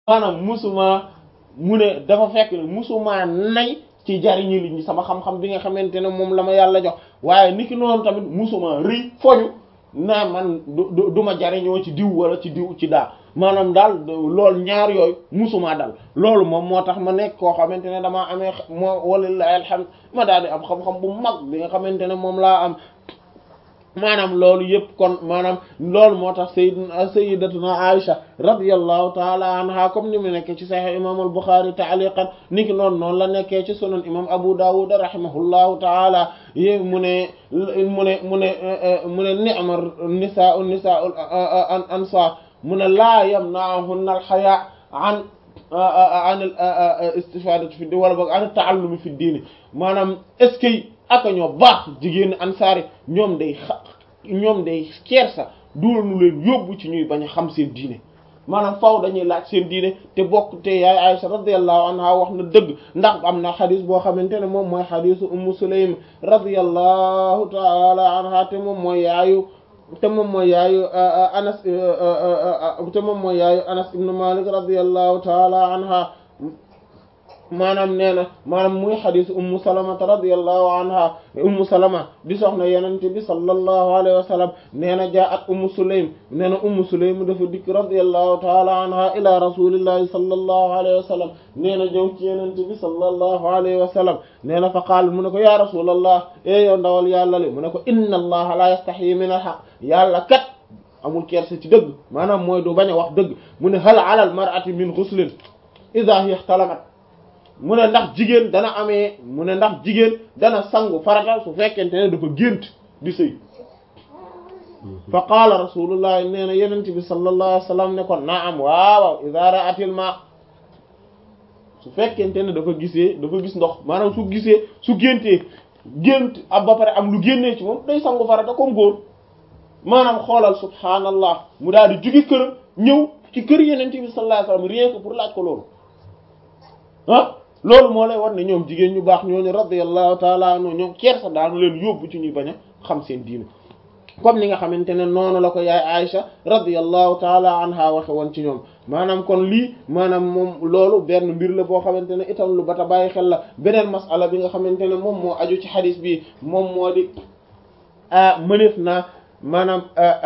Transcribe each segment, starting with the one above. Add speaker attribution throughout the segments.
Speaker 1: maanaam musuma mu ne dafa fekk ne musuma nay ci jariñu nit ñi sama xam-xam bi nga xamante ne moom la ma yàlla jox waaye niki noonu tamit musuma rëy foñu naa man du du ma jariñoo ci diw wala ci diw ci daa maanaam daal loolu ñaar yooyu musuma dal loolu moom moo tax ma nekk koo xamante ne damaa amee moo walilahi alhamd ma daal di am xam-xam bu mag bi nga xamante ne moom laa am maanaam loolu yëpp kon maanaam loolu moo tax sayyidina sayyidatuna Aisha radiyallahu taala anha comme ni mu nekkee ci sahih imam al-Bukhari ta'liqan niki noonu noonu la nekkee ci sunan imam Abu Dawud rahimahullahu taala yé mu ne mu ne mu ne mu ne ni'ma nisaa'u nisaa'u ansar mu ne laa yamna'uhunna al-haya' an an al-istifadati fi wala boog an at-ta'allumi fi diini maanaam est-ce que aka ñoo baax jigéen ansaari ñoom day xa ñoom day kersa duulanu leen yóbbu ci ñuy bañ a xam seen diine maanaam faw dañuy laaj seen diine te bokk te yaay Aisha radiyallahu anha wax na dëgg ndax am na xadis boo xamante ne moom mooy xadisu ummu sulaym radiyallahu taala anha te moom mooy yaayu te moom mooy yaayu anas te moom mooy yaayu anas ibnu malik radiyallahu taala anha maanaam nee na maanaam muy xadisu ummu salamata radiyallahu anha ummu salama di soxna yenente bi sallallahu alayhi wa sallam nee na jaa at ummu sulaym nee na ummu sulaym dafa dikk radiyallahu taala anha ila rasulillahi sallallahu alayhi wa sallam nee na ñëw ci yenente bi sallallahu alayhi wa sallam nee na fa qaal mu ne ko ya rasulallah e yow ndawal yàlla li mu ne ko inna allaha la yastaxyi min al haqq yàlla kat amul kersa ci dëgg maanaam mooy du bañ a wax dëgg mu ne hal ala al mar'ati min ghuslin idha hiya ihtalamat mu ne ndax jigéen dana amee mu ne ndax jigéen dana sangu farata su fekkente ne dafa gént di sëy fa qaala rasulullah nee na yenent bi sallallahu alayhi wasallam ne ko naam waaw idha ra'atil ma su fekkente ne dafa gisee dafa gis ndox maanaam su gisee su géntee gént ab ba pare am lu génnee ci moom day sangu farata comme góor maanaam xoolal subhaanallah mu daal di jugi këram ñëw ci kër yenent bi sallallahu alayhi wasallam rien que pour laaj ko loolu ah loolu moo lay war ne ñoom jigéen ñu baax ñooñu radiyallahu taala anhu ñoom kersa daanu leen yóbbu ci ñuy bañ a xam seen diine comme ni nga xamante ne noonu la ko yaay Aïcha radiyallahu taala anha waxe woon ci ñoom maanaam kon lii maanaam moom loolu benn mbir la boo xamante ne itam lu bata bàyyi xel la beneen masala bi nga xamante ne moom moo aju ci xadis bi moom moo di mëneef naa maanaam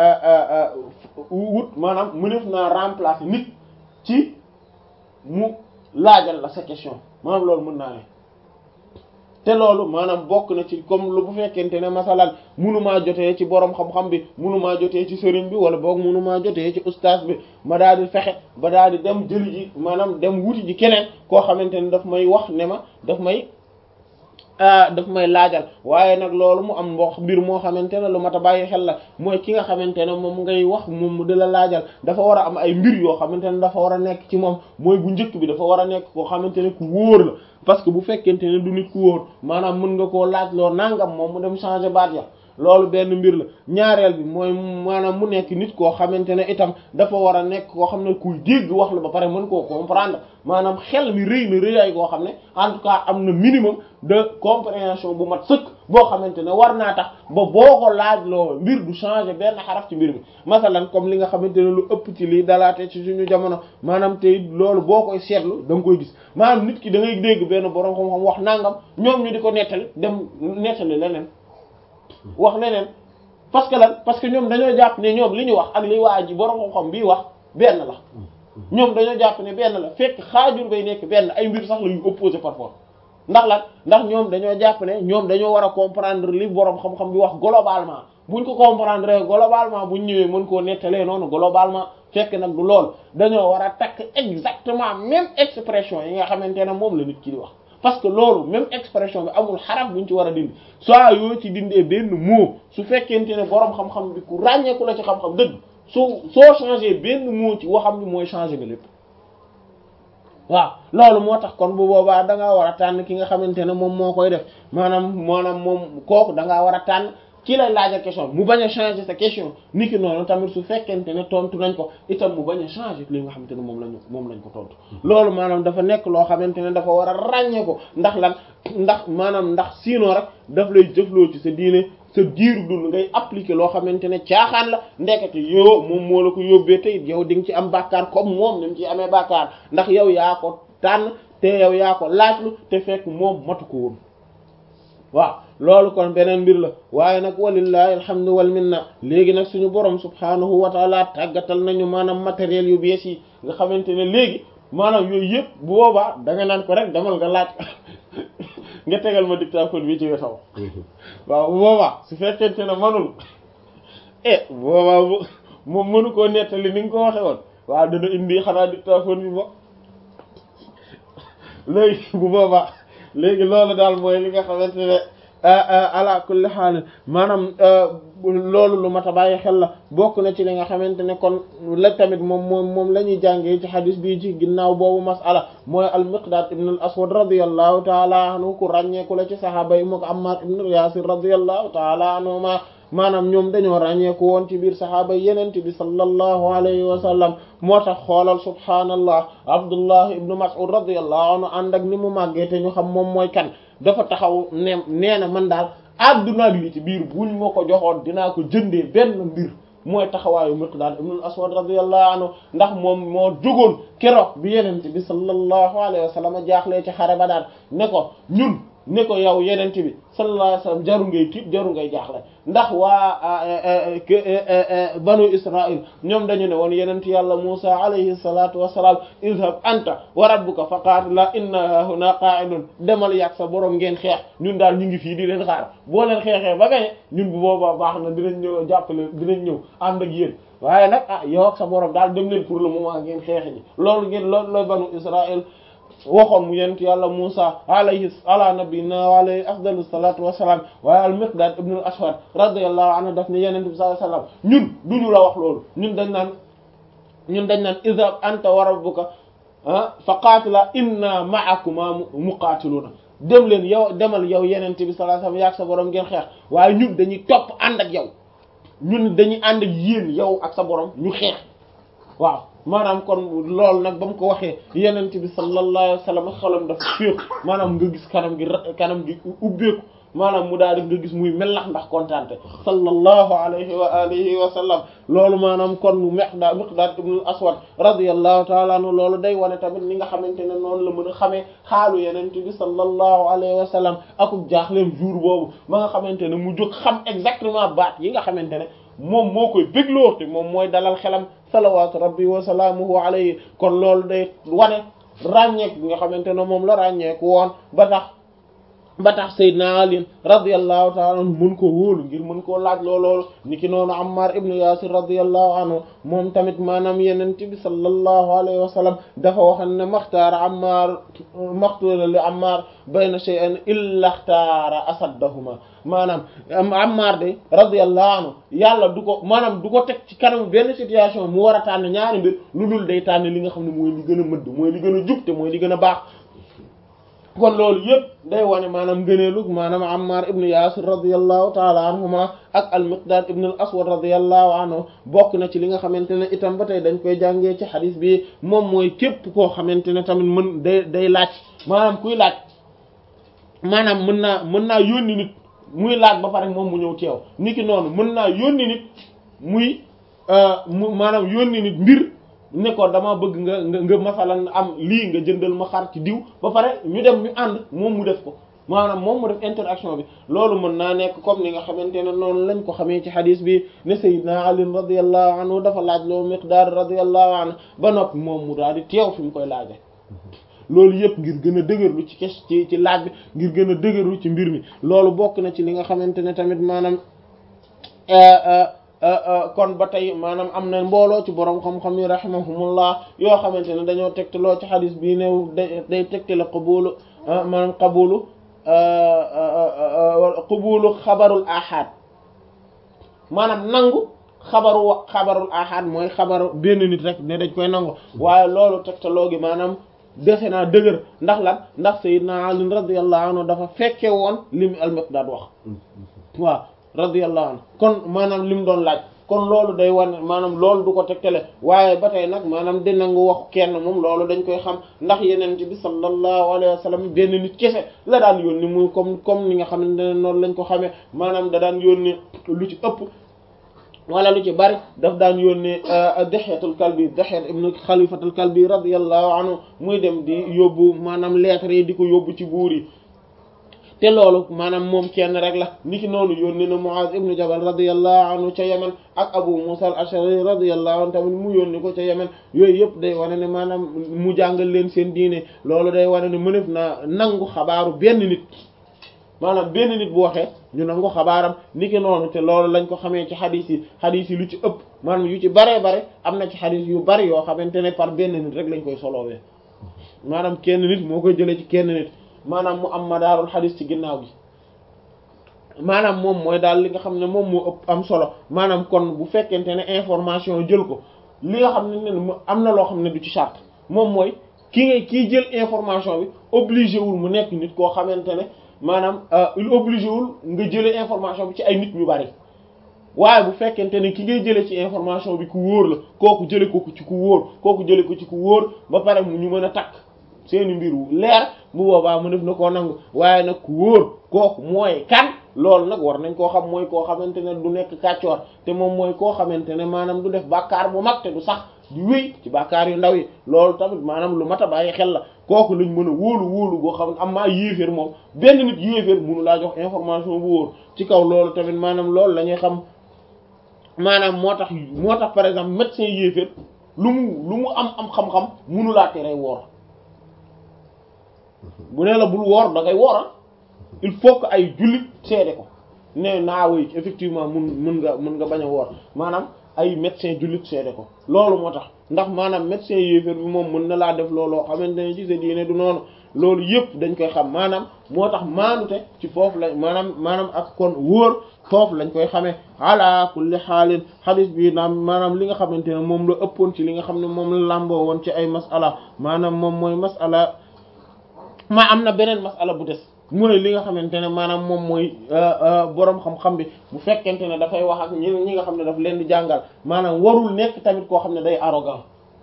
Speaker 1: wut maanaam mëneef naa remplacer nit ci mu laajal la sa question maanaam loolu mën naa ne te loolu maanaam bokk na ci comme lu bu fekkente ne masalan munumaa jotee ci borom xam-xam bi munumaa jotee ci sëriñ bi wala boog munumaa jotee ci ustaas bi ma daal di fexe ba daal di dem jëli ji maanaam dem wuti ji keneen koo xamante ne daf may wax ne ma daf may daf may laajal waaye nag loolu mu am mboq mbir moo xamante ne lu mat a bàyyi xel la mooy ki nga xamante ne moom ngay wax moom mu di la laajal dafa war a am ay mbir yoo xamante ne dafa war a nekk ci moom mooy bu njëkk bi dafa war a nekk koo xamante ne ku wóor la parce que bu fekkente ne du nit ku wóor maanaam mën nga koo laaj loo nangam moom mu dem changer baat ya loolu benn mbir la ñaareel bi mooy maanaam mu nekk nit koo xamante ne itam dafa war a nekk koo xam ne kuy dégg wax la ba pare mën koo comprendre maanaam xel mi rëy na rëyaay koo xam ne en tout cas am na minimum de compréhension bu mat sëkk boo xamante ne war naa tax ba boo ko laaj loo mbir du changer benn xaraf ci mbir mi masalan comme li nga xamante ne lu ëpp ci lii dalaate ci suñu jamono maanaam tey loolu boo koy seetlu da nga koy gis maanaam nit ki da ngay dégg benn borom xam-xam wax nangam ñoom ñu di ko nettali dem nettali leneen wax leneen parce que lan parce que ñoom dañoo jàpp ne ñoom li ñu wax ak li waa ji borom xam-xam bii wax benn la ñoom dañoo jàpp ne benn la fekk xaajur bay nekk benn ay mbir sax la yu opposé parfois ndax lan ndax ñoom dañoo jàpp ne ñoom dañoo war a comprendre li borom xam-xam bi wax globalement buñ ko comprendre globalement buñ ñëwee mën koo nettalee noonu globalement fekk nag du lool dañoo war a takk exactement même expression yi nga xamante ne moom la nit ki di wax parce que loolu même expression bi amul xaraf buñ ci war a dindi soit yoo ci dindee benn mot su fekkente ne borom xam-xam bi ku ràññeeku la ci xam-xam dëgg soo soo changé benn mot ci waxam bi mooy changé nga lépp waaw loolu moo tax kon bu boobaa da ngaa war a tànn ki nga xamante ne moom moo koy def maanaam maanaam moom kooku da ngaa war a tànn ki lay laaj question mu bañ a changer sa question ni ki noonu tamit su fekkente ne tontu nañ ko itam mu bañ a changer li nga xamante ne moom lañu moom lañ ko tontu loolu maanaam dafa nekk loo xamante ne dafa war a ràññee ko ndax lan ndax maanaam ndax sinon rek daf lay jëfloo ci sa diine sa diiru dund ngay appliquer loo xamante ne caaxaan la ndekete yow moom moo la ko yóbbee te it yow di nga ci am bàkkaar comme moom ni mu ci amee bàkkaar ndax yow yaa ko tànn te yow yaa ko laajlu te fekk moom matu ko woon waaw loolu kon beneen mbir la waaye nag walillahi alhamdu wal minna léegi nag suñu borom subhanahu wa taala tàggatal nañu maanaam matériel yu bees yi nga xamante ne léegi maanaam yooyu yëpp bu boobaa da nga naan ko rek demal nga laaj nga tegal ma dictaphone bi ci wetaw waaw bu boobaa su fekkente ne manul eh bu boobaa bu moom mënu koo nettali ni nga ko waxe woon waaw dana indi xanaa dictaphone bi bo léegi bu boobaa léegi loolu daal mooy li nga xamante ne ala kulli xaal maanaam loolu lu mat a bàyyi xel la bokk na ci li nga xamante ne kon la tamit moom moom moom la ñuy jàngee ci xadis bii ci ginnaaw boobu masala mooy al miqdaad ibn al aswad radiallahu taala anhu ku ràññeeku la ci sahaaba yi moo ko ammar ibn yasir radiallahu taala anhuma maanaam ñoom dañoo ràññeeku woon ci biir sahaaba yenente bi sallallahu alayhi wa sallam moo tax xoolal subhaanallah abdullah ibnu mas'ud radiallahu anhu ànd ak ni mu màggee te ñu xam moom mooy kan dafa taxaw ne nee na man daal adduna li ci biir buñ ma ko joxoon dinaa ko jëndee benn mbir mooy taxawaayu miqdaad ibnul aswad radiyallahu anhu ndax moom moo jógoon keroog bi yenente bi sallallahu alayhi wa sallam jaaxlee ci xare ba daal ne ko ñun ne ko yow yenente bi sallallahu alayhi wa sallam jaru ngay tiit jaru ngay jaaxle ndax waa banu israil ñoom dañu ne woon yenent yàlla musa alayhi salatu wassalam izhab anta wa rabbuka fa qaatila inna huna qa'idun demal yàgg sa borom ngeen xeex ñun daal ñu ngi fii di leen xaar boo leen xeexee ba gañe ñun bu boobaa baax na dinañ ñëw jàppale dinañ ñëw ànd ak yéen waaye nag ah yow ak sa borom daal dem leen pour le moment ngeen xeexe ji loolu ngeen loolu la banu israil waxoon mu yent yàlla Musa alayhi ala nabiyina wa alayhi afdalu salatu wassalam waaye al miqdad ibn al aswad radiyallahu anhu daf ne yenente bi sallallahu alayhi wasallam ñun duñu la wax loolu ñun dañ naan ñun dañ naan izhab anta wa rabbuka fa qaatila inna ma'akuma muqaatiluna dem leen yow demal yow yenente bi sallallahu alayhi wasallam yaag sa borom ngeen xeex waaye ñun dañuy topp ànd ak yow ñun dañuy ànd ak yéen yow ak sa borom ñu xeex waaw maanaam kon loolu nag ba mu ko waxee yenent bi sallallahu alayhi wa sallam xolam dafa féeku maanaam nga gis kanam gi kanam gi ubbeeku maanaam mu daal di nga gis muy melax ndax kontaante sallallahu alayhi wa alihi wa sallam loolu maanaam kon miqdaad miqdaad ibn aswad radiyallahu taala anhu loolu day wane tamit ni nga xamante ne noonu la mën a xamee xaalu yenent bi sallallahu alayhi wa sallam akub jaaxleem jour boobu ma nga xamante ne mu jóg xam exactement baat yi nga xamante ne moom moo koy bégloo te moom mooy dalal xelam salawaatu rabbi wa salaamuhu alayhi kon loolu day wane ràññeek bi nga xamante ne moom la ràññeeku woon ba tax ba tax Seydina Ali radiyallahu ta'ala anhu mën ko wóolu ngir mën koo laaj looloolu niki noonu Ammar ibnu Yasir radiyallahu anhu moom tamit maanaam yenent bi sallallahu alayhi wa sallam dafa waxan ne maxtaara Ammar maxtuura li Ammar bayna shay'an illa xtaara asaddahuma maanaam Ammar de radiyallahu anhu yàlla du ko maanaam du ko teg ci kanam benn situation mu war a tànn ñaari mbir lu dul day tànn li nga xam ne mooy li gën a mëdd mooy li gën a jub te mooy li gën a baax kon loolu yëpp day wane maanaam ngëneelu maanaam Ammar ibn Yasir radiyallahu taala anhuma ak al-Miqdad ibn al-Aswad radiyallahu anhu bokk na ci li nga xamante ne itam ba tey dañ koy jàngee ci xadis bi moom mooy képp koo xamante ne tamit mën day day laaj maanaam kuy laaj maanaam mën naa mën naa yónni nit muy laaj ba pare moom mu ñëw teew niki noonu mën naa yónni nit muy mu maanaam yónni nit mbir ne ko dama bëgg nga nga nga masalan am lii nga jëndal ma xar ci diw ba pare ñu dem ñu ànd moom mu def ko maanaam moom mu def interaction bi loolu mën naa nekk comme ni nga xamante ne noonu lañ ko xamee ci xadis bi ne Seydina Ali radiyallahu anhu dafa laaj loo Miqdaad radiyallahu anhu ba noppi moom mu daal di teew fi mu koy laaje loolu yëpp ngir gën a dëgërlu ci kes ci ci laaj bi ngir gën a dëgërlu ci mbir mi loolu bokk na ci li nga xamante ne tamit maanaam kon ba tey maanaam am na mbooloo ci borom xam-xam yi rahimahumullah yoo xamante ne dañoo tegtaloo ci xadis bii new day day tegtale qabulu maanaam qabulu qabulu xabarul ahad maanaam nangu xabaru wa xabarul ahad mooy xabaru benn nit rek ne dañ koy nangu waaye loolu tegtaloo gi maanaam defe naa dëgër ndax lan ndax sayyidna Ali radiyallahu anhu dafa fekke woon li mu al-Miqdaad wax waaw radiyallahu anhu kon maanaam li mu doon laaj kon loolu day wane maanaam loolu du ko tegtale waaye ba tey nag maanaam di nangu wax kenn moom loolu dañ koy xam ndax yeneen bi sallallahu alayhi wa sallam benn nit kese la daan yónni muy comme comme ni nga xamante ne noonu lañ ko xamee maanaam da daan yónni lu ci ëpp wala lu ci bari daf daan yónni Dihyatul Kalbi Dihyat ibn Khalifatul Kalbi radiyallahu anhu muy dem di yóbbu maanaam lettres yi di ko yóbbu ci buur yi te loolu maanaam moom kenn rek la niki noonu yónni na Muaz ibn Jabal radiyallahu anhu ca Yemen ak Abu Musa al-Ash'ari radiyallahu anhu tamit mu yónni ko ca Yemen yooyu yëpp day wane ne maanaam mu jàngal leen seen diine loolu day wane ne mënef na nangu xabaaru benn nit maanaam benn nit bu waxee ñu nangu xabaaram niki noonu te loolu lañ ko xamee ci xadis yi xadis yi lu ci ëpp maanaam yu ci baree bare am na ci xadis yu bari yoo xamante ne par benn nit rek lañ koy soloowee maanaam kenn nit moo koy jëlee ci kenn nit maanaam mu am madaarul xadis ci ginnaaw gi maanaam moom mooy daal li nga xam ne moom moo ëpp am solo maanaam kon bu fekkente ne information jël ko li nga xam ne ne am na loo xam ne du ci charte moom mooy ki ngay kii jël information bi obligé wul mu nekk nit koo xamante ne maanaam il obligé wul nga jëlee information bi ci ay nit ñu bari waaye bu fekkente ne ki ngay jëlee ci information bi ku wóor la kooku jëlee ko ci ku wóor kooku jëlee ko ci ku wóor ba pare mu ñu mën a takk seeni mbir wu leer bu boobaa mu def na koo nangu waaye nag ku wóor kooku mooy kan loolu nag war nañ koo xam mooy koo xamante ne du nekk kàccoor te moom mooy koo xamante ne maanaam du def bàkkaar bu mag te du sax di wéy ci bàkkaar yu ndaw yi loolu tamit maanaam lu mat a bàyyi xel la kooku lañ mën a wóolu wóolu goo xam ne am maa yéeféer moom benn nit yéeféer mënu laa jox information bu wóor ci kaw loolu tamit maanaam loolu la ñuy xam maanaam moo tax moo tax par exemple médecin yéeféer lu mu lu mu am am xam-xam mënu laa tere woor bu nee la bul woor da ngay woor il faut que ay jullit seede ko ne naa woy effectivement mun mun nga mun nga bañ a woor maanaam ay médecin jullit seede ko loolu moo tax ndax maanaam médecin yéeféer bi moom mën na laa def looloo xamante ne ci sa diine du noonu loolu yëpp dañ koy xam maanaam moo tax maanute ci foofu lañ maanaam maanaam ak kon wóor foofu lañ koy xamee ala kulli xaalin xadis bi naam maanaam li nga xamante ne moom la ëppoon ci li nga xam ne moom la làmboo woon ci ay masala maanaam moom mooy masala ma am na beneen masala bu des mu ne li nga xamante ne maanaam moom mooy boroom xam-xam bi bu fekkente ne dafay wax ak ñi ñi nga xam ne daf leen di jàngal maanaam warul nekk tamit koo xam ne day arrogant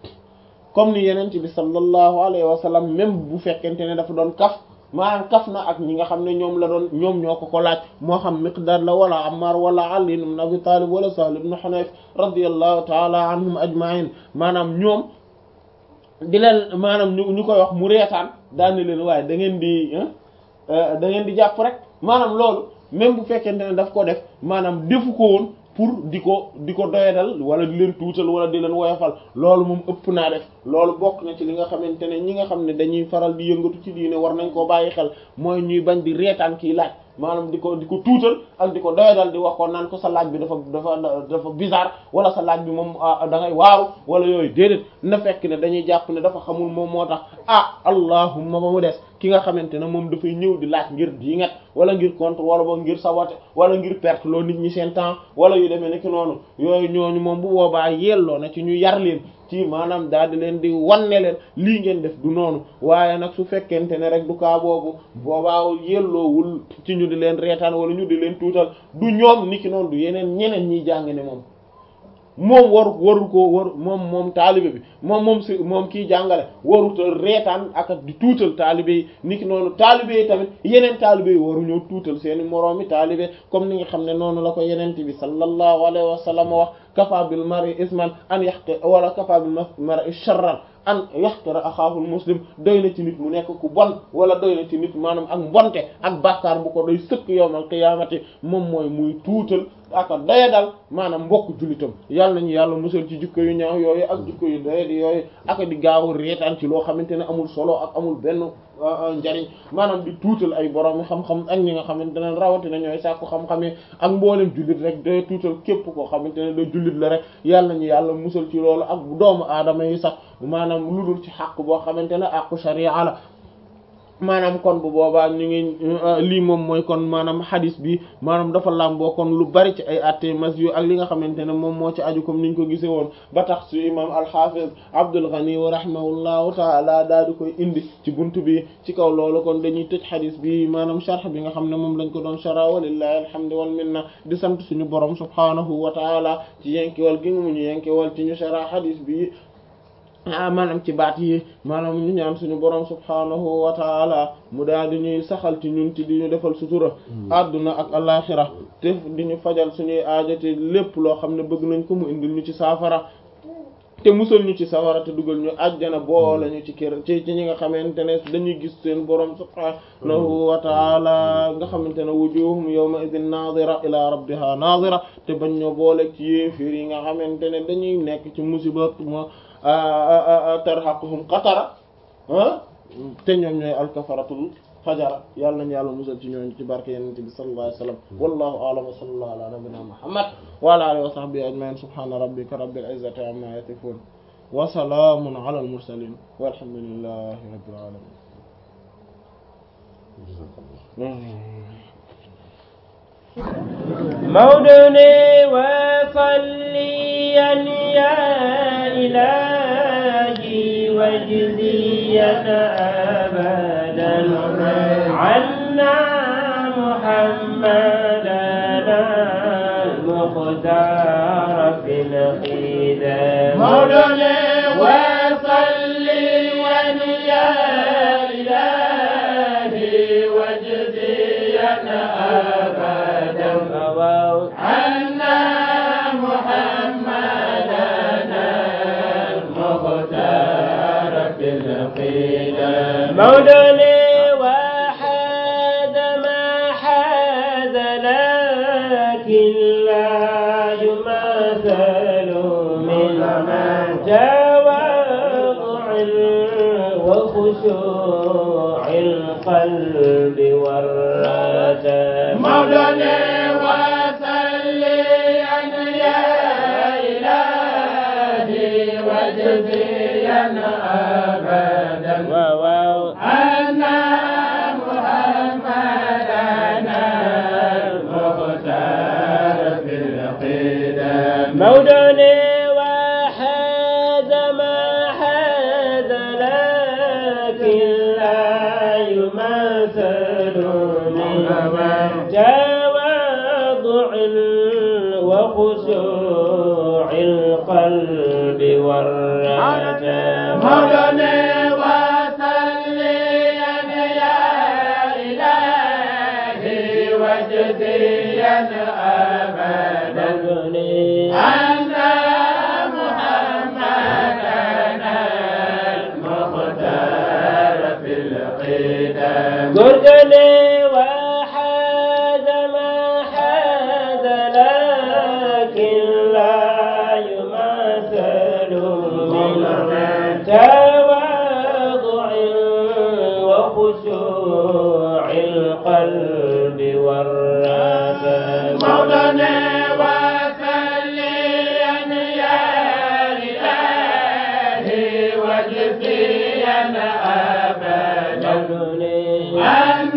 Speaker 1: comme ni yeneen bi sallallahu alayhi wa sallam même bu fekkente ne dafa doon kaf maanaam kaf na ak ñi nga xam ne ñoom la doon ñoom ñoo ko ko laaj moo xam Miqdaad la wala Ammar wala Ali ibn Abi Talib wala Sahl ibn Hunayf radiyallahu ta'ala anhum ajma'in maanaam ñoom di leen maanaam ñu ñu koy wax mu reetaan daani leen waaye da ngeen di da ngeen di jàpp rek maanaam loolu même bu fekkente ne daf ko def maanaam defu ko woon pour di ko di ko doyadal wala di leen tuutal wala di leen woyofal loolu moom ëpp naa def loolu bokk na ci li nga xamante ne ñi nga xam ne dañuy faral di yëngatu ci diine war nañ koo bàyyi xel mooy ñuy bañ di reetaan kii laaj maanaam di ko di ko tuutal ak di ko doyadal di wax ko naan ko sa laaj bi dafa dafa dafa bizarre wala sa laaj bi moom da ngay waaru wala yooyu déedéet na fekk ne dañuy jàpp ne dafa xamul moom moo tax ah allahumma ba mu des ki nga xamante ne moom dafay ñëw di laaj ngir diingat wala ngir contre wala ba ngir saboter wala ngir perte loo nit ñi seen temps wala yu demee nekk noonu yooyu ñooñu moom bu boobaa yelloo na ci ñu yar leen ci maanaam daal di leen di wanne leen lii ngeen def du noonu waaye nag su fekkente ne rek du kaa boobu boobaa yelloowul ci ñu di leen reetaan wala ñu di leen tuutal du ñoom niki noonu du yeneen ñeneen ñiy jàng ne moom moom waru waru ko waru moom moom taalibe bi moom moom si moom kiy jàngale waruta reetaan ak di tuutal taalibe yi niki noonu taalibe yi tamit yeneen taalibe yi waru ñëw tuutal seeni moroomi taalibe comme ni nga xam ne noonu la ko yeneen bi sallallahu alayhi wa sallam wax kafa bil mar'i isman an yahqi wala kafa bil mar'i sharran an yaxtara axaahul muslim doy na ci nit mu nekk ku bon wala doy na ci nit maanaam ak mbonte ak bàkkaar bu ko doy sëkk yowmal qiyaamati moom mooy muy tuutal aka doya dal maanaam mbokk jullitam yàlla nañu yàlla musal ci jikko yu ñaaw yooyu ak jikko yu doye di yooyu aka di gaaw reetaan ci loo xamante ne amul solo ak amul benn njariñ maanaam di tuutal ay borom xam-xam ak ñi nga xamante ne rawatina ñooy sàkku xam-xamee ak mboolem jullit rek day tuutal képp koo xamante ne day jullit la rek yàlla nañu yàlla musal ci loolu ak doomu aadama yi sax maanaam lu dul ci xàq boo xamante ne àqu sharia la maanaam kon bu boobaa ñu ngi lii moom mooy kon maanaam hadis bi maanaam dafa làmboo kon lu bari ci ay atte mas yu ak li nga xamante ne moom moo ci aju comme niñ ko gisee woon ba tax su imam al-Hafiz Abdul Ghani wa rahimahullahu taala daal di koy indi ci buntu bi ci kaw loolu kon dañuy tëj hadis bi maanaam sharh bi nga xam ne moom lañ ko doon shara walillahi alhamdu wal minna di sant suñu borom subhanahu wa taala ci yenkewal gi mu ñu yenkewal ci ñu shara hadis bi ah maanaam ci baat yi maanaam ñu ñaan suñu borom subhaanahu wa taala mu daal di ñuy saxal ci ñun ci di ñu defal sutura adduna ak alaxira te di ñu fajal suñuy aajate lépp loo xam ne bëgg nañ ko mu indil ñu ci saafara te musal ñu ci sawara te dugal ñu ajjana boole ñu ci kër ci ci ñi nga xamante ne dañuy gis seen borom subhaanahu wa taala nga xamante ne wujuhum yawma idin nadira ila rabbiha nadira te bañ ñoo boole ci yéefir yi nga xamante ne dañuy nekk ci musiba mo tarhaquhum qatara te ñoom ñooy alkafaratul fajara yàlla nañu yàlla musal ci ñooñu ci barke yonent bi sallallahu alayhi wa sallam wallahu a'lam wa sallallahu ala nabiyyina muhammad wa ala alihi wa sahbihi ajma'in subhana rabbika rabbil izzati amma yasifun wa salamun ala al mursalin walhamdulillahi rabbil alamin
Speaker 2: مولوني وصليا يا إلهي واجزيا أبدا عنا محمدنا المختار في الخدام
Speaker 3: مولوني وصليا يا إلهي واجزيا أبدا عنا محمدنا المختار في القدم
Speaker 2: مولوني وحاد ما حاد لكن لا يماثل من تواضع وخشوع القلب والرجاء
Speaker 3: مولانا وصليا يا إلهي واجزيا أبدا
Speaker 2: واو
Speaker 3: أن محمدنا المختار في القدم
Speaker 2: مولاني وحاد ما حاد لكن لا يماثل من تواضع وخشوع القلب والرجاء
Speaker 3: مولانا وصليا يا إلهي واجزيا أبدا أن محمدنا المختار في القدم
Speaker 2: قرقني وحاد ما حاد لكن لا يماثل من تواضع وخشوع القلب والرجاء
Speaker 3: مولانا وصليا يا إلهي واجزيا أبدا أن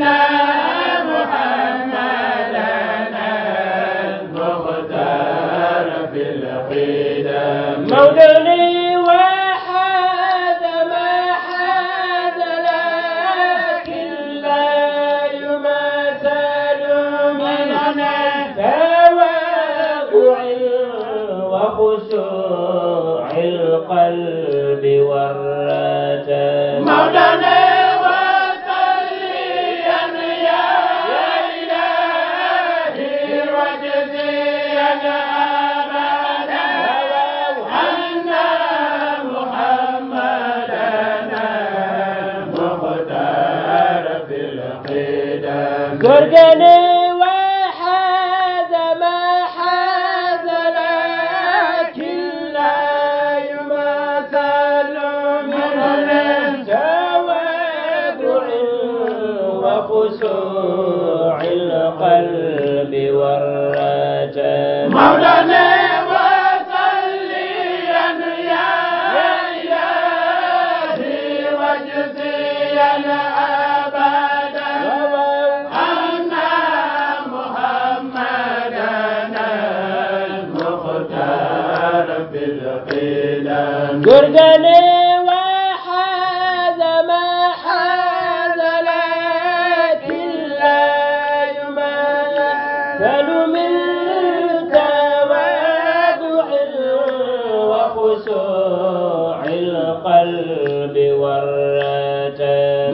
Speaker 3: محمدنا المختار في القدم
Speaker 2: مولاني وحاد ما حاد لكن لا يماثل من تواضع وخشوع القلب والرجاء
Speaker 3: مولانا وصليا يا إلهي واجزيا أبدا أن محمدنا المختار في القدم
Speaker 2: قرقني وحاد ما حاد لكن لا يماثل من تواضع وخشوع القلب والرجاء
Speaker 3: مولانا وصليا يا إلهي واجزيا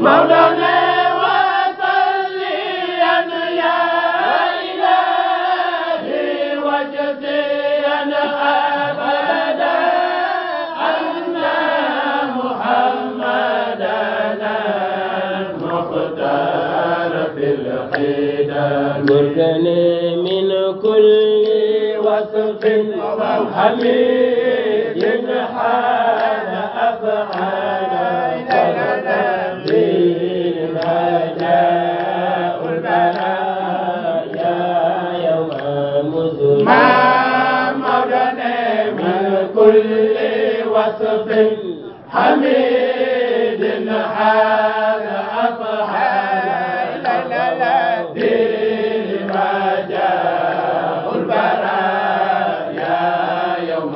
Speaker 3: مولانا وصليا يا إلهي وجزيا أبدا أن محمدنا المختار في القدم
Speaker 2: بركني من كل وصف حميد حال أفعال تبديل ما جاء البرايا يوم مزل
Speaker 3: ما مولانا من كل وصف حميد حال أفعال دين ما جاء البرايا يوم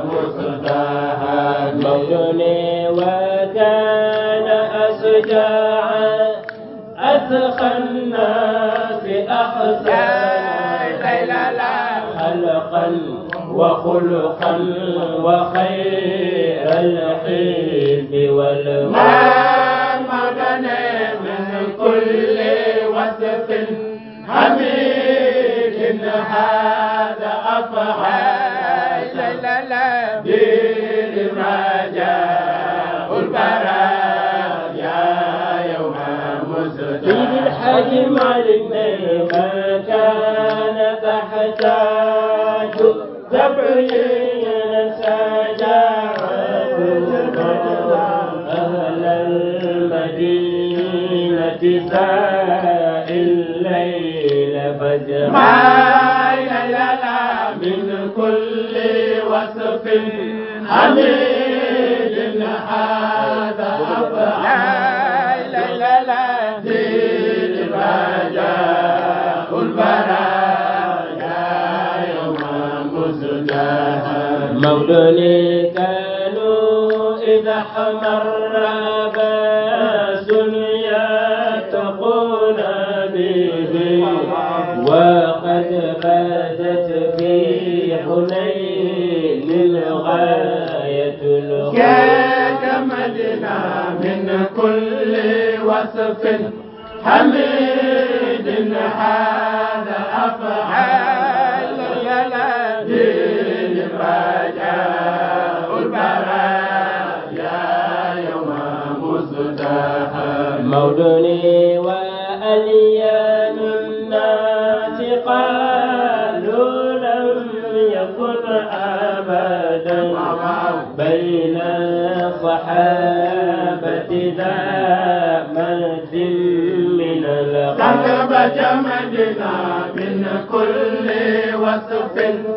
Speaker 3: مصدها
Speaker 2: مولوني وكان أشجاعا أتقى الناس أحسانا خلقا وخلقا وخير الحلم والمال
Speaker 3: ما مدنا من كل وصف حميد هذا أفعال دين ما جاء البرايا يوم
Speaker 2: سيد
Speaker 3: مزداد
Speaker 2: الحاج معلمنا ما كان تحتاج تبعين سجاعة أهل المدينة ساء الليل فجرا
Speaker 3: ما يللا من كل وصف حميد هذا أفعال دين ما جاء البرايا يوم مزداد
Speaker 2: مولوني كانوا إذا حمر باس يتقون به وقد باتت في حنين الغاية الخير
Speaker 3: كجمدنا من كل وصف حميد هذا أفعال دين رجاء البرايا يوم مزدحم
Speaker 2: مولوني وأليان الناس قالوا لم يكن أبدا بين الصحابة ذا مجد من
Speaker 3: سكب
Speaker 2: الغرب
Speaker 3: جمدنا من كل وصف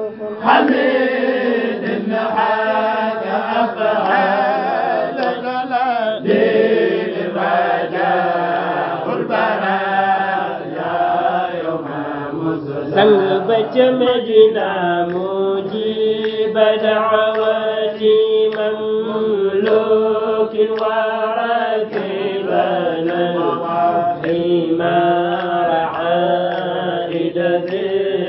Speaker 3: حميد هذا أفعال دين رجاء البرايا يوم مزدحم
Speaker 2: سلبت مجنا مجيب دعوتي مملوك وركبنا حمار عائد ذي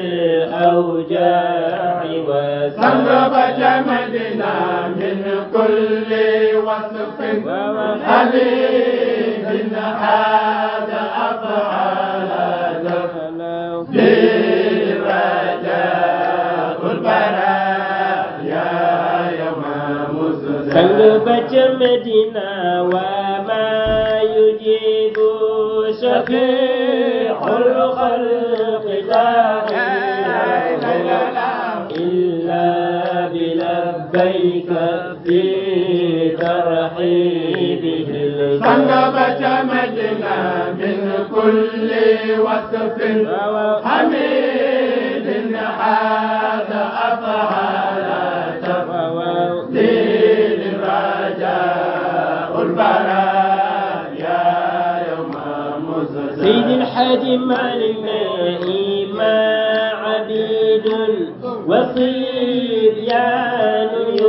Speaker 2: الأوجاع
Speaker 3: سنب
Speaker 2: وسلب
Speaker 3: جمدنا من كل وصف حبيب هذا أفعالنا لرجاء البرايا يوم مزدحم
Speaker 2: سلبت مدينة وما يجيب شفيع الخلق داعيا إلا بلبيك في ترحيبه
Speaker 3: سنب جمدنا من كل وصف حميد هذا أفعالنا دين رجاء البرايا يوم مزدحم
Speaker 2: سيد الحاج الماء ما عبيد وصبيان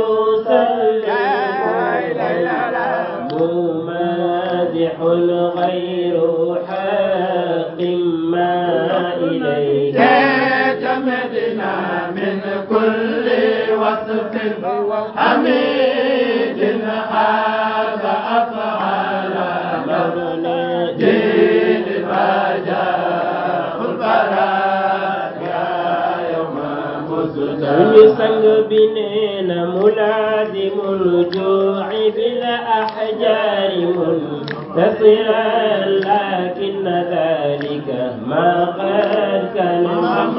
Speaker 2: يسلم ممازح غير حق ما إليك
Speaker 3: جمدنا من كل وصف حميد هذا أفعالنا
Speaker 2: suñu sang bi nee na mulaazimul juu'i bil ahjaari muntasiran lakin dhalika ma qad kana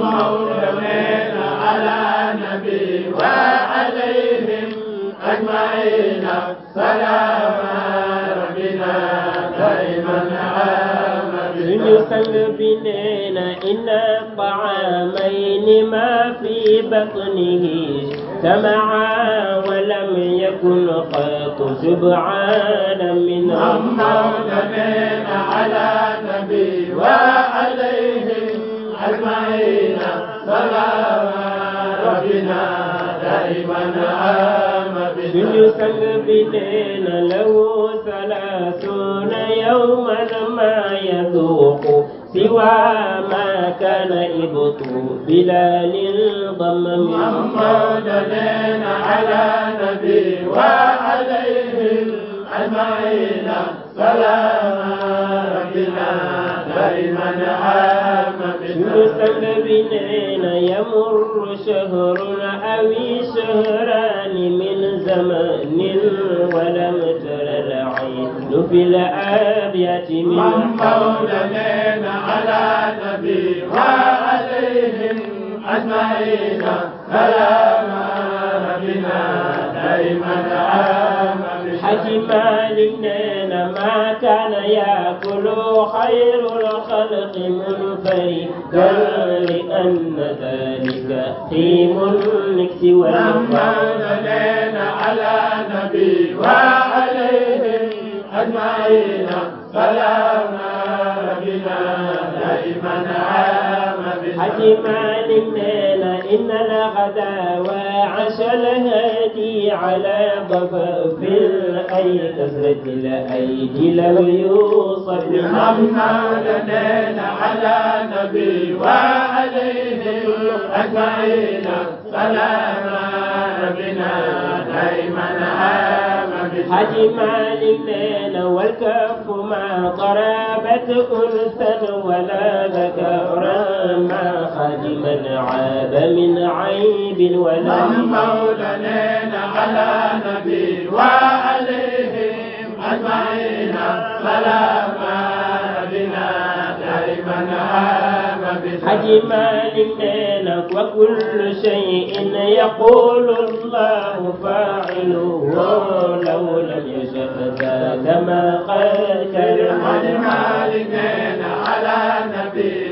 Speaker 3: مولانا على نبي وعليهم أجمعين سلام ربنا دائما عام
Speaker 2: suñu sang bi nee na inna طعامين ما في بطنه سمعا ولم يكن قط سبعان من
Speaker 3: مولانا على نبي وعليهم أجمعين سلام ربنا دائما عام
Speaker 2: suñu sang bi nee na lahu salaasuuna yawman ma yaduuqu siwa ma kana ibtu bilalin damma min
Speaker 3: مولانا على نبي وعليهم أجمعين سلام ربنا دائما عام
Speaker 2: suñu sang bi nee na yamurru shahrun awi shahraani min zamanin walam tara al-ayn fi al-abyati min
Speaker 3: مولانا على نبي وعليهم أجمعين سلام ربنا دائما عام
Speaker 2: حج مالك نينا ما كان يأكل خير الخلق منفردا لأن ذلك قيم النكس والمقام
Speaker 3: مولانا على نبي وعليهم أجمعين سلام ربنا دائما عام
Speaker 2: حج مالك نينا إن الغدا وعش الهادي على ضفاف أي كسرة الأيدي لم يوصف
Speaker 3: محمدنا على نبي وعليهم أجمعين سلام ربنا دائما عام
Speaker 2: حج مالك لنا والكف ما ضربت أنثى ولا ذكرا ما خادم عاب من عيب ولا
Speaker 3: مولانا على نبي وعليهم أجمعين سلام ربنا دائما عام
Speaker 2: حج مالك لنا وكل شيء يقول الله فاعله لو لم يشأ ذاك ما قد كان
Speaker 3: مالكنا على نبي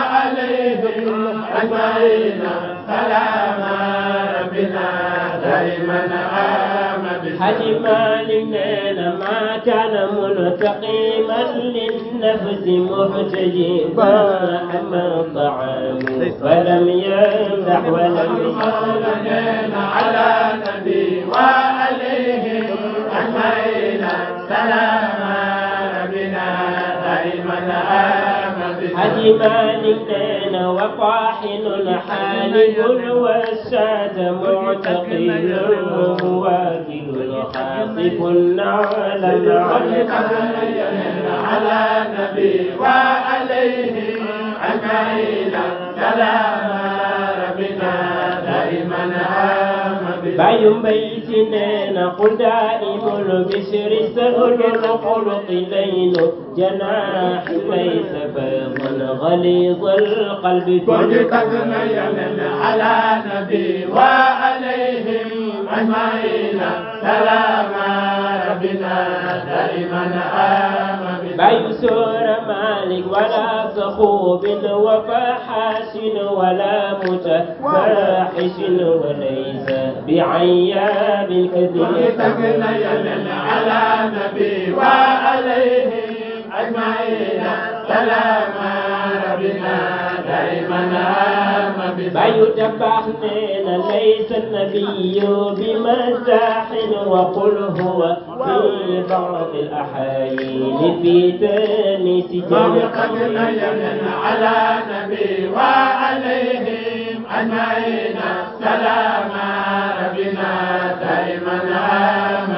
Speaker 3: وعليهم أجمعين سلام ربنا دائما عام
Speaker 2: حج مالنا ما كان منتقما للنفس محتجبا أما الطعام فلم يمدح ولم
Speaker 3: مولانا على نبي وعليهم أجمعين سلام ربنا دائما عام
Speaker 2: حج مالنا وطاحن حالب والشاة معتقل واكل خاطف النعل
Speaker 3: على نبي وعليهم أجمعين سلام ربنا دائما عام
Speaker 2: باي بيتنا قل دائم البشر سهل الخلق لين جناح ليس فاضا غليظ القلب
Speaker 3: كل تغنين على نبي وعليهم أجمعين سلام ربنا دائما عام
Speaker 2: باي سور مالك ولا صخوب وفحاش ولا متفاحش وليس بعياب
Speaker 3: كل
Speaker 2: كثير
Speaker 3: تغنين على نبي وعليهم أجمعين سلام ربنا دائما عام
Speaker 2: باي تباح ليس النبي بمزاح وقل هو في بعض الأحايين في تانيس جنة
Speaker 3: تغنين على نبي وعليهم أجمعين سلام ربنا دائما عام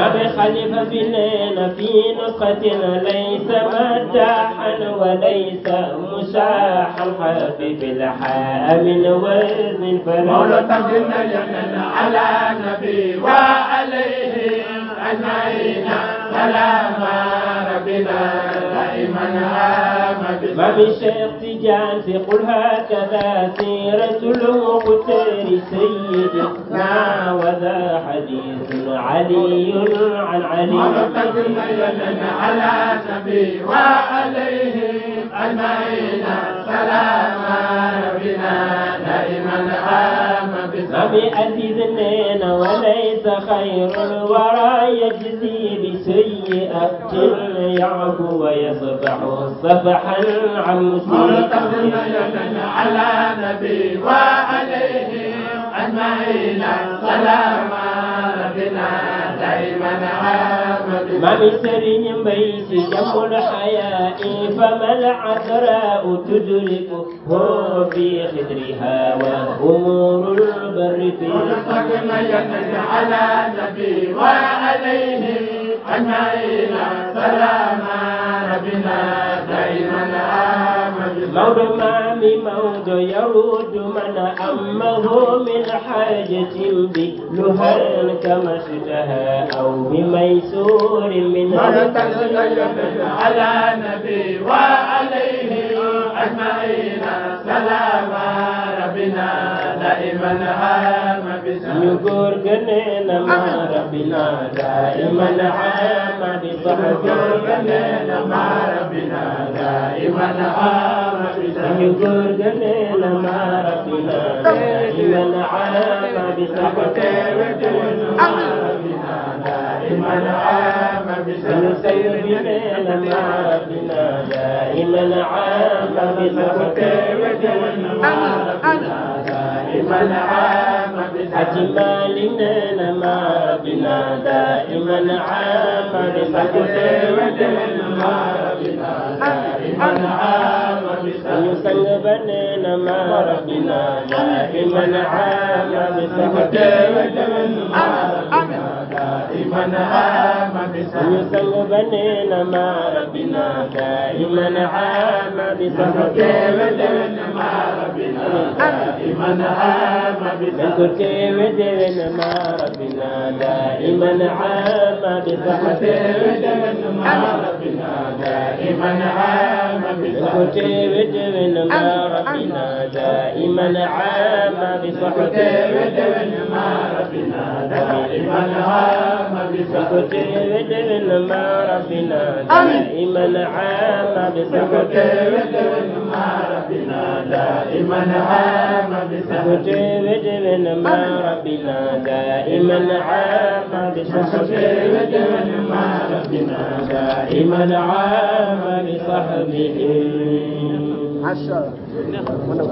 Speaker 2: بخليفة بنينا في نسخة ليس مداحا وليس مشاحا حبيب الحاء من وزن
Speaker 3: مولى
Speaker 2: فلا
Speaker 3: تجنا يمن على نبي وعليهم أجمعين سلام ربنا دائما آمد
Speaker 2: ما من شيخ تجان في قل هكذا سيرة المختار سيدنا وذا حديث علي عن
Speaker 3: مولى
Speaker 2: علي
Speaker 3: تجنا يمن على نبي وعليهم أجمعين سلام ربنا دائما آمد
Speaker 2: ما بأزيد النين وليس خير الورى يجزي بسيئة يعفو ويصفح صفحا عن
Speaker 3: مولى تجنا
Speaker 2: مسيئة
Speaker 3: يمن على نبي وعليهم أجمعين سلام ربنا دائما آمد
Speaker 2: ما من سرين بيت جم الحياء فما العذراء تدركه في خدرها وأمور البر في
Speaker 3: ونصرنا يدك على نبي وعليهم أجمعين سلام ربنا دائما آمد
Speaker 2: مولى ما من موت يرد من أمه من حاجة بلهان كما اشتهى أو بميسور من
Speaker 3: ونصرنا يدك على نبي وعليهم أجمعين سلام ربنا دائما آمد
Speaker 2: ñu góor gënee na ma rabbina daiman ama bi sahbi ñu góor gënee na ma rabbina daiman ama bi sahbi ñu sang bi nee na ma rabbina daiman ama bi Haji Malik nee na ma rabbina daiman ama bi ñu sang ba nee na ma rabbina daiman ama bi ñu sang ba nee na ma rabbina daiman ama bi dañ ko teewe déwén ma rabbina daiman ama bi dañ ko teewe déwén ma rabbina daiman ama bi dañ ko teewe déwén ma rabbina daiman ama bi dañ ko teewe déwén ma rabbina daiman ama bi dañ ko teewe déwén ma rabbina daiman ama bi dañ ko teewe déwén ma rabbina daiman ama bi dañ ko teewe déwén ma rabbina daiman ama bi sahbihi